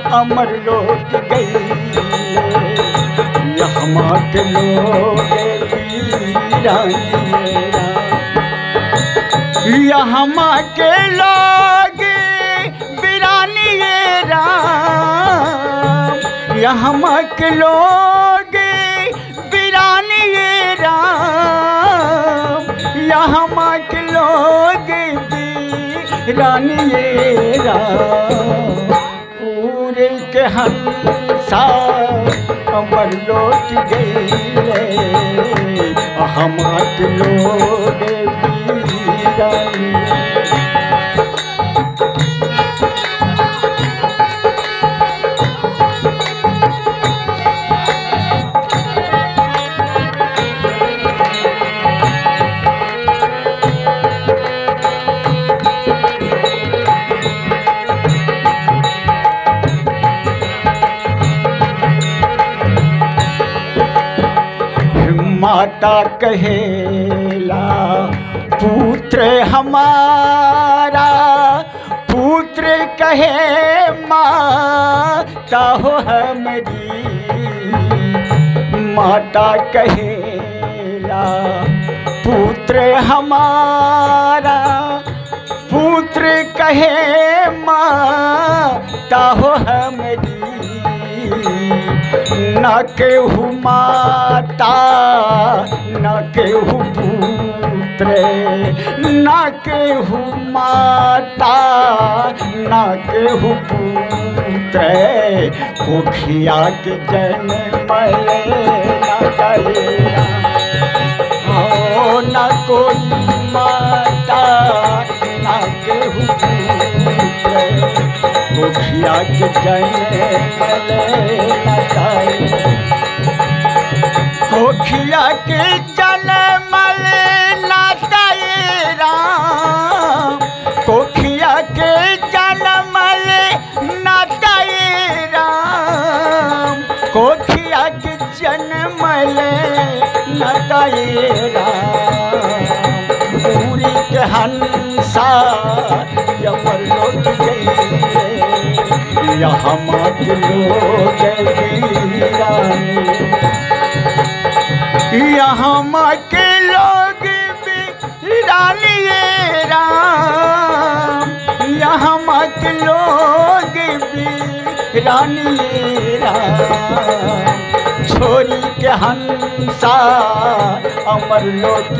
अमर लोक गई यहाँ के लोग वीरानी यहाँ के लोग वीरानी राम यहाँ के लोग वीरानी राम यहाँ के लोग वीरानी राम पूरे के हंसा अमर लौट गए हमारे लोग वीरानी माता कहेला पुत्र हमारा पुत्र कहे माता हो हमारी माता कहेला पुत्र हमारा पुत्र कहे माता हो हमारी न केहू माता न केहू पुत्र न केहू माता न केहू पुत्र कोखिया के जन्म ले न करेला हो न कोई माता न केहू पुत्र कोखिया के जन्म ले न करे कोखिया के जन्म ले न करे राम कोखिया के जन्म ले न करे राम कोखिया के जन्म ले न करे राम पूरी के हंसा यमर लौट गई यहाँ मात लोग वीरानी यहाँ माँ के लोग वीरानी ये राम यहाँ माँ के लोग वीरानी ये राम छोरी के हंसा अमर लौट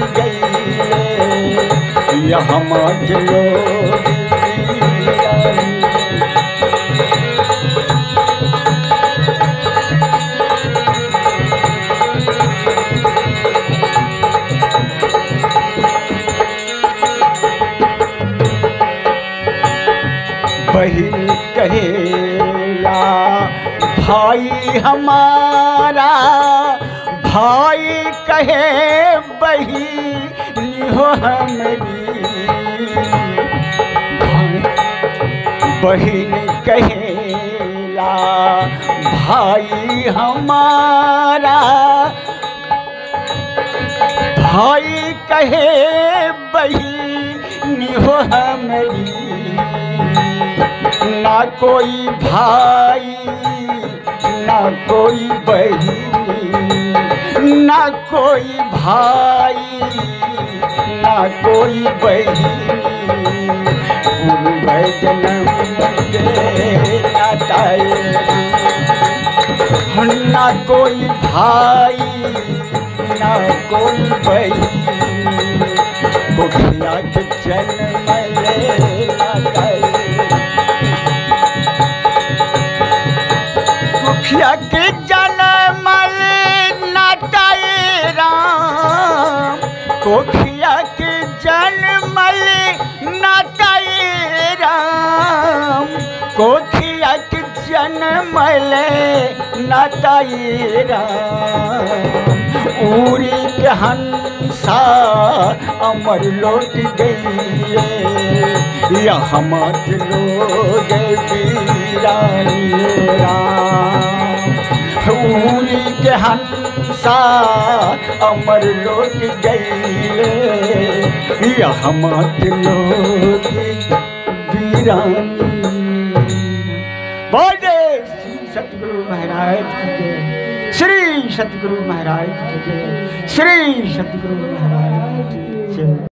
गई यहाँ माँ के लोग वीरानी बहिन कहेला भाई हमारा भाई कहे बहिनी हो हमारी बहिन कहेला भाई हमारा भाई कहे बहिनी हो हमारी ना कोई भाई ना कोई बहिनी ना कोई भाई ना कोई बहिनी पूर्व जन्म के नाताए ना कोई भाई ना कोई बहिनी मुखिया के जन्म ले नाताए मुखिया के जन्म ले नाताए राम कोखिया के जन्म ले नाताए राम कोखिया के जन्म ले नाताए राम उरी के हंसा अमर लौट गई यहाँ मत लोग वीरानी राम उरी के हंसा अमर लौट गई यहाँ मत लोग वीरानी बोले महाराज की जय श्री सतगुरु महाराज की जय श्री सतगुरु महाराज की जय